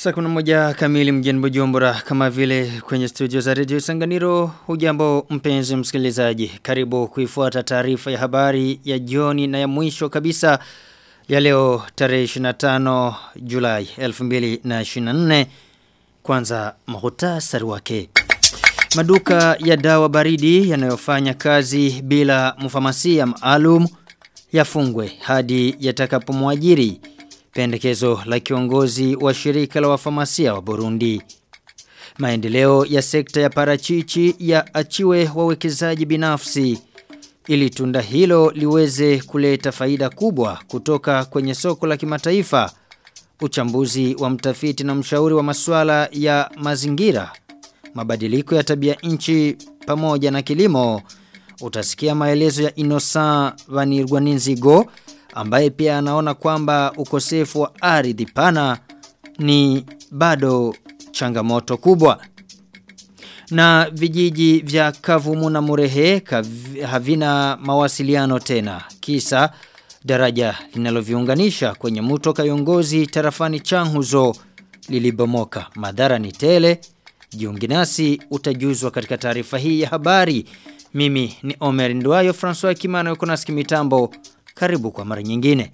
Saa kuna moja kamili mjini Bujumbura kama vile kwenye studio za Radio Sanganiro hujambo mpenzi msikilizaji karibu kuifuata taarifa ya habari ya jioni na ya mwisho kabisa ya leo tarehe 25 Julai 2024 kwanza muhtasari wake Maduka ya dawa baridi yanayofanya kazi bila mfamasia maalum yafungwe hadi yatakapomwajiri pendekezo la kiongozi wa shirika la wafamasia wa Burundi. Maendeleo ya sekta ya parachichi ya achiwe wawekezaji binafsi ili tunda hilo liweze kuleta faida kubwa kutoka kwenye soko la kimataifa. Uchambuzi wa mtafiti na mshauri wa masuala ya mazingira, mabadiliko ya tabia nchi pamoja na kilimo. Utasikia maelezo ya Innocent Vanirwaninzigo ambaye pia anaona kwamba ukosefu wa ardhi pana ni bado changamoto kubwa. Na vijiji vya Kavumu na Murehe kav, havina mawasiliano tena. Kisa daraja linaloviunganisha kwenye mto Kayongozi tarafani Changuzo lilibomoka. Madhara ni tele. Jiungi nasi utajuzwa katika taarifa hii ya habari. Mimi ni Omer Nduayo François Kimano yuko nasi mitambo. Karibu kwa mara nyingine.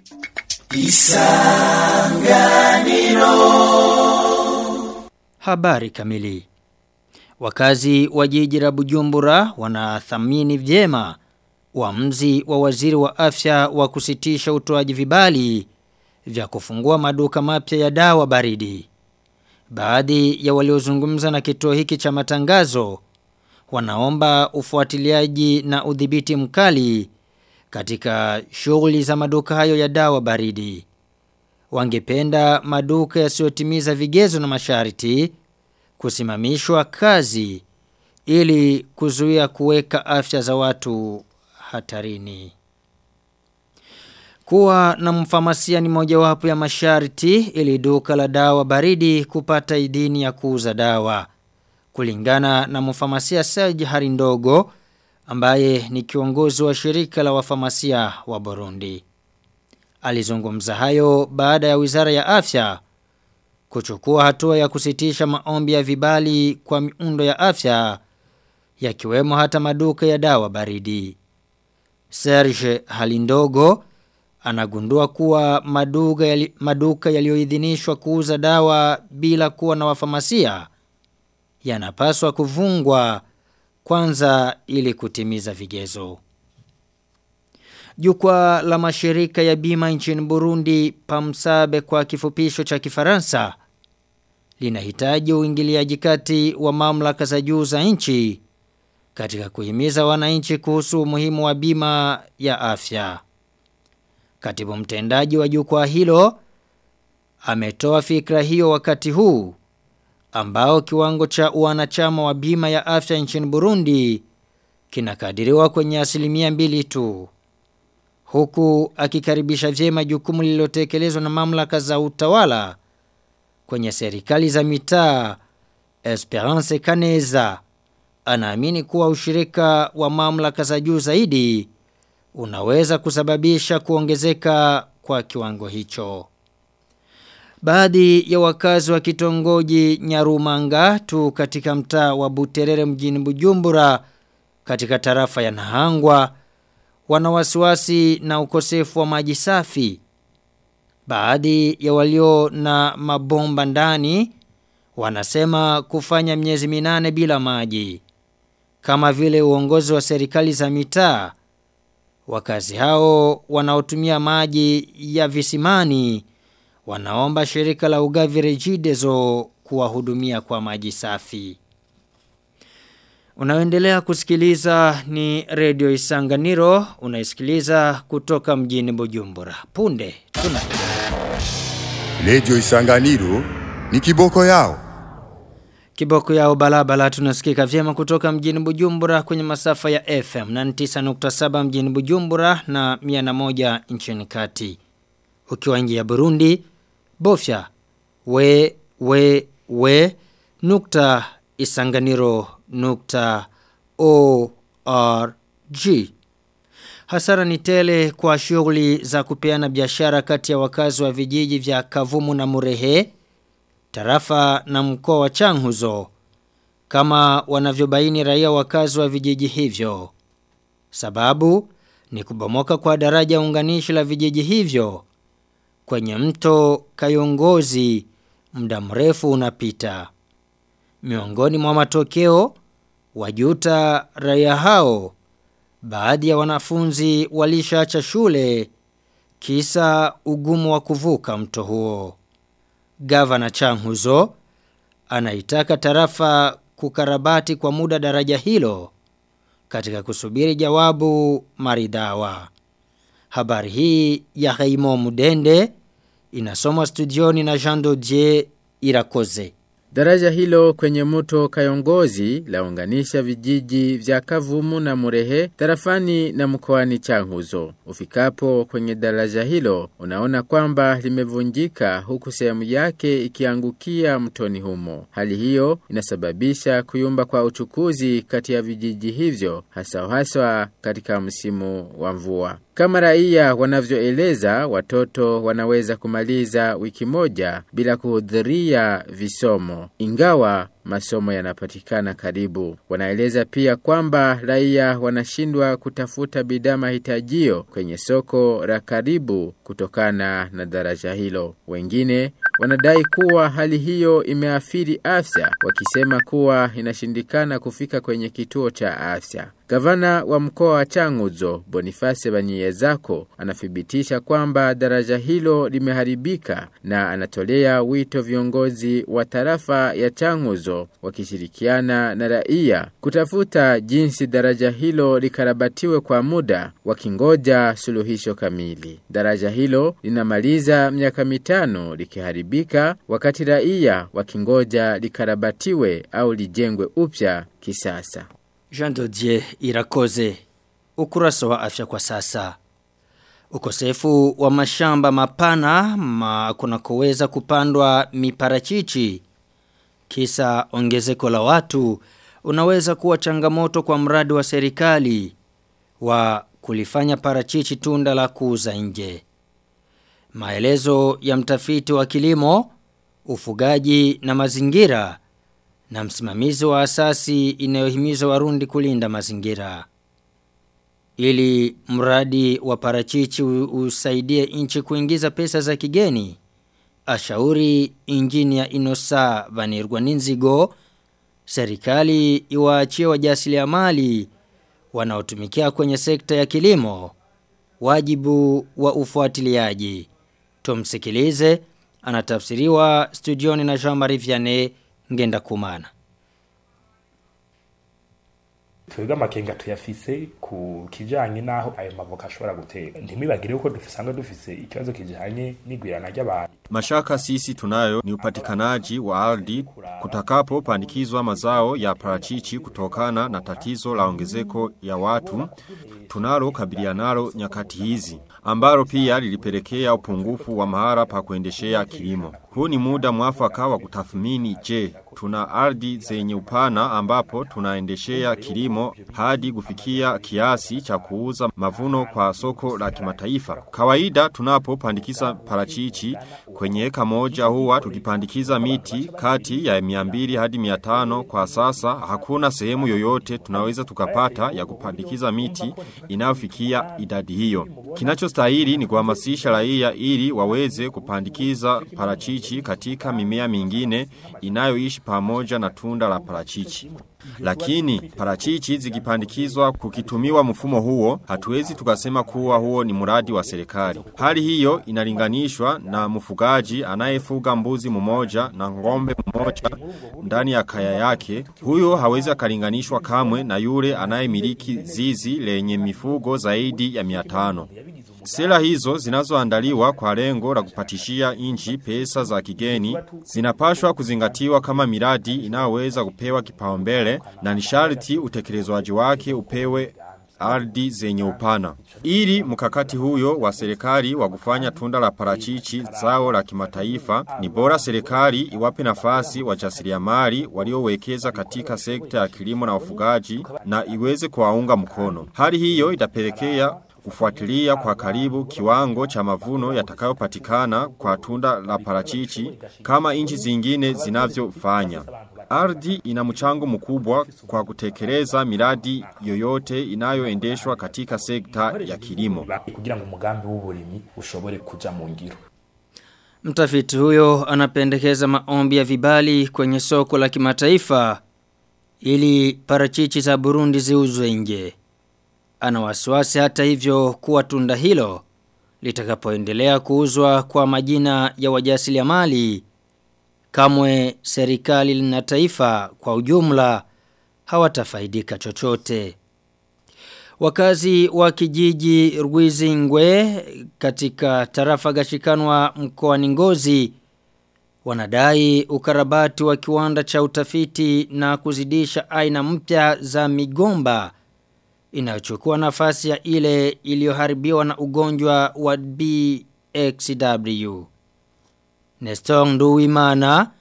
Isanganiro. Habari kamili. Wakazi wa jiji la Bujumbura wanathamini vyema uamuzi wa waziri wa afya wa kusitisha utoaji vibali vya kufungua maduka mapya ya dawa baridi. Baadhi ya waliozungumza na kituo hiki cha matangazo wanaomba ufuatiliaji na udhibiti mkali katika shughuli za maduka hayo ya dawa baridi. Wangependa maduka yasiyotimiza vigezo na masharti kusimamishwa kazi ili kuzuia kuweka afya za watu hatarini. Kuwa na mfamasia ni mojawapo ya masharti ili duka la dawa baridi kupata idhini ya kuuza dawa. Kulingana na mfamasia Serge Harindogo ambaye ni kiongozi wa shirika la wafamasia wa Burundi. Alizungumza hayo baada ya Wizara ya Afya kuchukua hatua ya kusitisha maombi ya vibali kwa miundo ya afya yakiwemo hata maduka ya dawa baridi. Serge Halindogo anagundua kuwa maduka yali, maduka yaliyoidhinishwa kuuza dawa bila kuwa na wafamasia yanapaswa kuvungwa kwanza ili kutimiza vigezo. Jukwaa la mashirika ya bima nchini Burundi PAMSABE kwa kifupisho cha Kifaransa linahitaji uingiliaji kati wa mamlaka za juu za nchi katika kuhimiza wananchi kuhusu umuhimu wa bima ya afya. Katibu mtendaji wa jukwaa hilo ametoa fikra hiyo wakati huu ambao kiwango cha wanachama wa bima ya afya nchini Burundi kinakadiriwa kwenye asilimia mbili tu. Huku akikaribisha vyema jukumu lililotekelezwa na mamlaka za utawala kwenye serikali za mitaa Esperance Kaneza anaamini kuwa ushirika wa mamlaka za juu zaidi unaweza kusababisha kuongezeka kwa kiwango hicho. Baadhi ya wakazi wa kitongoji Nyarumanga tu katika mtaa wa Buterere mjini Bujumbura katika tarafa ya Nahangwa wana wasiwasi na ukosefu wa maji safi. Baadhi ya walio na mabomba ndani wanasema kufanya miezi minane bila maji. Kama vile uongozi wa serikali za mitaa wakazi hao wanaotumia maji ya visimani wanaomba shirika la ugavi Regideso kuwahudumia kwa maji safi. Unaoendelea kusikiliza ni Radio Isanganiro, unaisikiliza kutoka mjini Bujumbura. Punde tuna Radio Isanganiro ni kiboko yao. Kiboko yao balabala tunasikika vyema kutoka mjini Bujumbura kwenye masafa ya FM na 9.7 mjini Bujumbura na 101 nchini kati. Ukiwa nje ya Burundi, bofya we we we nukta isanganiro nukta org. Hasara ni tele kwa shughuli za kupeana biashara kati ya wakazi wa vijiji vya Kavumu na Murehe tarafa na mkoa wa Changuzo kama wanavyobaini raia wakazi wa vijiji hivyo. Sababu ni kubomoka kwa daraja unganishi la vijiji hivyo kwenye mto Kayongozi muda mrefu unapita. Miongoni mwa matokeo wajuta raia hao baadhi ya wanafunzi walishaacha shule kisa ugumu wa kuvuka mto huo. Gavana Changuzo anaitaka tarafa kukarabati kwa muda daraja hilo katika kusubiri jawabu maridhawa. Habari hii ya Haimo Mudende inasomwa studioni na Jean Dodier Irakoze. Daraja hilo kwenye mto Kayongozi launganisha vijiji vya Kavumu na Murehe tarafani na mkoani Changuzo. Ufikapo kwenye daraja hilo unaona kwamba limevunjika huku sehemu yake ikiangukia mtoni humo. Hali hiyo inasababisha kuyumba kwa uchukuzi kati ya vijiji hivyo hasa haswa katika msimu wa mvua. Kama raia wanavyoeleza, watoto wanaweza kumaliza wiki moja bila kuhudhuria visomo, ingawa masomo yanapatikana karibu. Wanaeleza pia kwamba raia wanashindwa kutafuta bidhaa mahitajio kwenye soko la karibu kutokana na daraja hilo. Wengine wanadai kuwa hali hiyo imeathiri afya, wakisema kuwa inashindikana kufika kwenye kituo cha afya. Gavana wa mkoa wa Changuzo, Boniface Banyiyezako, anathibitisha kwamba daraja hilo limeharibika na anatolea wito viongozi wa tarafa ya Changuzo wakishirikiana na raia kutafuta jinsi daraja hilo likarabatiwe kwa muda wakingoja suluhisho kamili. Daraja hilo linamaliza miaka mitano likiharibika wakati raia wakingoja likarabatiwe au lijengwe upya kisasa. Jean Dodier Irakoze ukurasa wa afya kwa sasa. Ukosefu wa mashamba mapana ma kunakoweza kupandwa miparachichi kisa ongezeko la watu unaweza kuwa changamoto kwa mradi wa serikali wa kulifanya parachichi tunda la kuuza nje. Maelezo ya mtafiti wa kilimo, ufugaji na mazingira na msimamizi wa asasi inayohimiza warundi kulinda mazingira. Ili mradi wa parachichi usaidie nchi kuingiza pesa za kigeni, ashauri injinia Inosa Vanirwa Ninzigo, serikali iwaachie wajasiriamali wanaotumikia kwenye sekta ya kilimo wajibu wa ufuatiliaji. Tumsikilize anatafsiriwa studioni na Jean-Marie Vianney ngenda kumana. twebwe amakenga tuyafise ku kijanye naho ayo mavoka ashobora gutera ntimwibagire ko dufisanga dufise ikibazo kijanye n'igwirana ry'abantu Mashaka sisi tunayo ni upatikanaji wa ardhi kutakapo pandikizwa mazao ya parachichi kutokana na tatizo la ongezeko ya watu tunalo kabilianalo nyakati hizi ambalo pia lilipelekea upungufu wa mahara pa kuendeshea kilimo. Huu ni muda mwafaka wa kutathmini je, tuna ardhi zenye upana ambapo tunaendeshea kilimo hadi kufikia kiasi cha kuuza mavuno kwa soko la kimataifa. Kawaida tunapopandikiza parachichi kwenye eka moja huwa tukipandikiza miti kati ya 200 hadi 500 kwa sasa hakuna sehemu yoyote tunaweza tukapata ya kupandikiza miti inayofikia idadi hiyo. Kinachostahili ni kuhamasisha raia ili waweze kupandikiza parachichi katika mimea mingine inayoishi pamoja na tunda la parachichi. Lakini parachichi zikipandikizwa kukitumiwa mfumo huo, hatuwezi tukasema kuwa huo ni mradi wa serikali. Hali hiyo inalinganishwa na mfugaji anayefuga mbuzi mmoja na ngombe mmoja ndani ya kaya yake. Huyo hawezi akalinganishwa kamwe na yule anayemiliki zizi lenye mifugo zaidi ya 500. Sera hizo zinazoandaliwa kwa lengo la kupatishia nchi pesa za kigeni zinapashwa kuzingatiwa kama miradi inayoweza kupewa kipaumbele na ni sharti utekelezwaji wake upewe ardhi zenye upana. Ili mkakati huyo wa serikali wa kufanya tunda la parachichi zao la kimataifa ni bora serikali iwape nafasi wajasiriamali waliowekeza katika sekta ya kilimo na ufugaji na iweze kuwaunga mkono. Hali hiyo itapelekea kufuatilia kwa karibu kiwango cha mavuno yatakayopatikana kwa tunda la parachichi kama nchi zingine zinavyofanya. Ardhi ina mchango mkubwa kwa kutekeleza miradi yoyote inayoendeshwa katika sekta ya kilimo. kugira ngo umugambi w'uburimyi ushobore kuja mu ngiro Mtafiti huyo anapendekeza maombi ya vibali kwenye soko la kimataifa ili parachichi za Burundi ziuzwe nje. Ana wasiwasi hata hivyo kuwa tunda hilo litakapoendelea kuuzwa kwa majina ya wajasiriamali kamwe serikali na taifa kwa ujumla hawatafaidika chochote. Wakazi wa kijiji Rwizingwe katika tarafa gashikanwa mkoani Ngozi wanadai ukarabati wa kiwanda cha utafiti na kuzidisha aina mpya za migomba inayochukua nafasi ya ile iliyoharibiwa na ugonjwa wa BXW. Nestor Nduwimana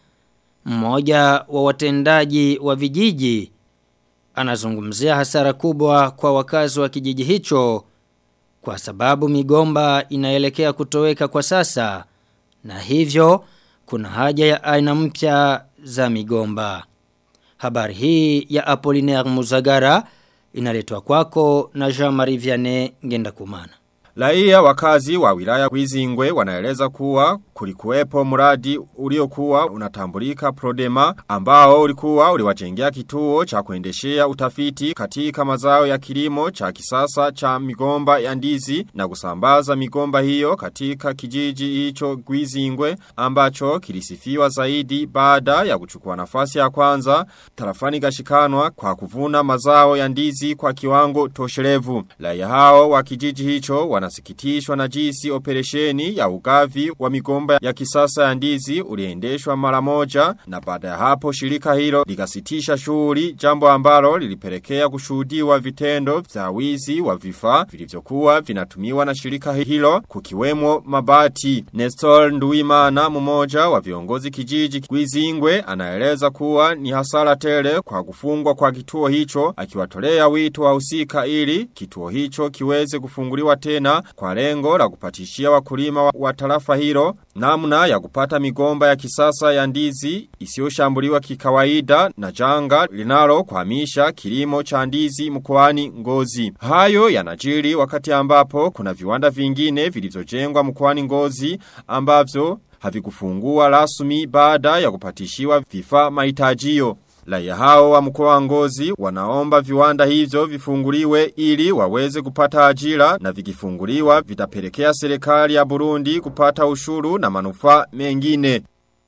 mmoja wa watendaji wa vijiji anazungumzia hasara kubwa kwa wakazi wa kijiji hicho kwa sababu migomba inaelekea kutoweka kwa sasa na hivyo kuna haja ya aina mpya za migomba. Habari hii ya Apollinaire Muzagara inaletwa kwako na Jean-Marie Vianney Ngendakumana. Raia wakazi wa wilaya Kwizingwe wanaeleza kuwa kulikuwepo mradi uliokuwa unatambulika Prodema ambao ulikuwa uliwajengea kituo cha kuendeshea utafiti katika mazao ya kilimo cha kisasa cha migomba ya ndizi na kusambaza migomba hiyo katika kijiji hicho Kwizingwe ambacho kilisifiwa zaidi baada ya kuchukua nafasi ya kwanza tarafani gashikanwa kwa kuvuna mazao ya ndizi kwa kiwango tosherevu. Raia hao wa kijiji hicho wanasikitishwa na jinsi operesheni ya ugavi wa migomba ya kisasa ya ndizi uliendeshwa mara moja na baada ya hapo shirika hilo likasitisha shughuli jambo ambalo lilipelekea kushuhudiwa vitendo vya wizi wa vifaa vilivyokuwa vinatumiwa na shirika hilo kukiwemo mabati. Nestor Nduimana mmoja wa viongozi kijiji Kwizingwe anaeleza kuwa ni hasara tele kwa kufungwa kwa kituo hicho akiwatolea wito wa usika ili kituo hicho kiweze kufunguliwa tena kwa lengo la kupatishia wakulima wa, wa tarafa hilo namna ya kupata migomba ya kisasa ya ndizi isiyoshambuliwa kikawaida na janga linalo kuhamisha kilimo cha ndizi mkoani Ngozi. Hayo yanajiri wakati ambapo kuna viwanda vingine vilivyojengwa mkoani Ngozi ambavyo havikufungua rasmi baada ya kupatishiwa vifaa mahitajio. Raia hao wa mkoa wa Ngozi wanaomba viwanda hivyo vifunguliwe ili waweze kupata ajira na vikifunguliwa vitapelekea serikali ya Burundi kupata ushuru na manufaa mengine.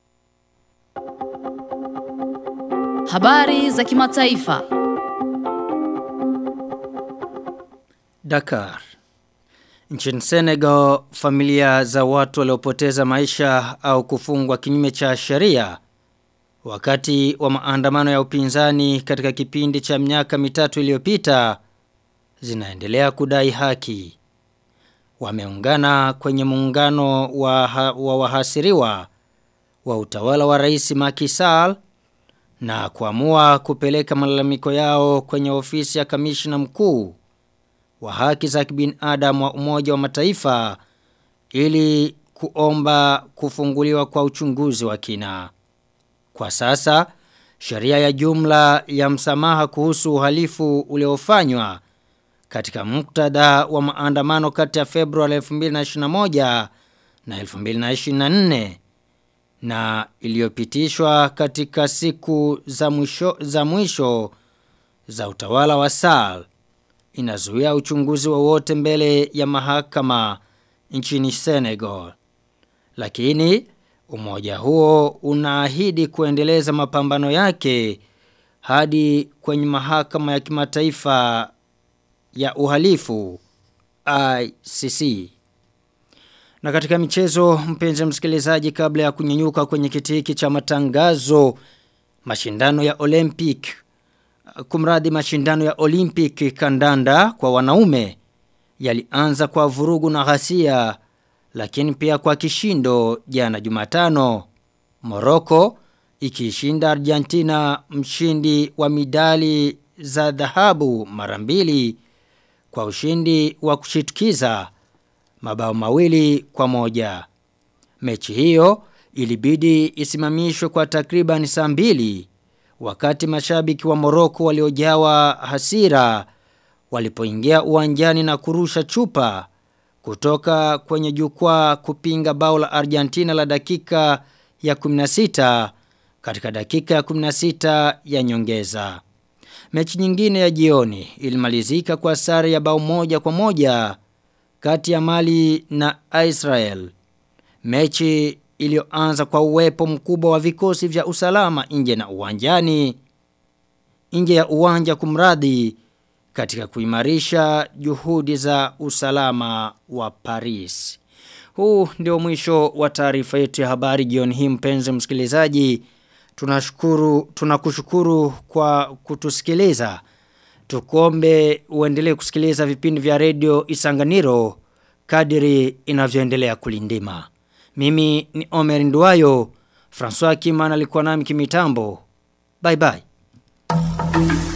Habari za kimataifa. Dakar. Nchini Senegal, familia za watu waliopoteza maisha au kufungwa kinyume cha sheria wakati wa maandamano ya upinzani katika kipindi cha miaka mitatu iliyopita zinaendelea kudai haki. Wameungana kwenye muungano wa, ha, wa wahasiriwa wa utawala wa rais Macky Sall na kuamua kupeleka malalamiko yao kwenye ofisi ya kamishna mkuu wa haki za kibinadamu wa Umoja wa Mataifa ili kuomba kufunguliwa kwa uchunguzi wa kina. Kwa sasa, sheria ya jumla ya msamaha kuhusu uhalifu uliofanywa katika muktadha wa maandamano kati ya Februari 2021 na 2024 na iliyopitishwa katika siku za mwisho za mwisho za utawala wa Sall inazuia uchunguzi wowote mbele ya mahakama nchini Senegal. Lakini umoja huo unaahidi kuendeleza mapambano yake hadi kwenye mahakama ya kimataifa ya uhalifu ICC. Na katika michezo mpenzi msikilizaji kabla ya kunyenyuka kwenye kiti hiki cha matangazo mashindano ya Olympic kumradi mashindano ya Olympic kandanda kwa wanaume yalianza kwa vurugu na ghasia lakini pia kwa kishindo jana Jumatano Morocco ikishinda Argentina mshindi wa midali za dhahabu mara mbili kwa ushindi wa kushitukiza mabao mawili kwa moja. Mechi hiyo ilibidi isimamishwe kwa takriban saa mbili wakati mashabiki wa Moroko waliojawa hasira walipoingia uwanjani na kurusha chupa kutoka kwenye jukwaa kupinga bao la Argentina la dakika ya 16 katika dakika ya 16 ya nyongeza. Mechi nyingine ya jioni ilimalizika kwa sare ya bao moja kwa moja kati ya Mali na Israel. Mechi iliyoanza kwa uwepo mkubwa wa vikosi vya usalama nje na uwanjani nje ya uwanja kumradhi katika kuimarisha juhudi za usalama wa Paris. Huu ndio mwisho wa taarifa yetu ya habari jioni hii mpenzi msikilizaji. Tunashukuru tunakushukuru kwa kutusikiliza. Tukombe uendelee kusikiliza vipindi vya redio Isanganiro kadiri inavyoendelea kulindima. Mimi ni Omer Nduwayo, François Kimana alikuwa nami kimitambo. Bye bye.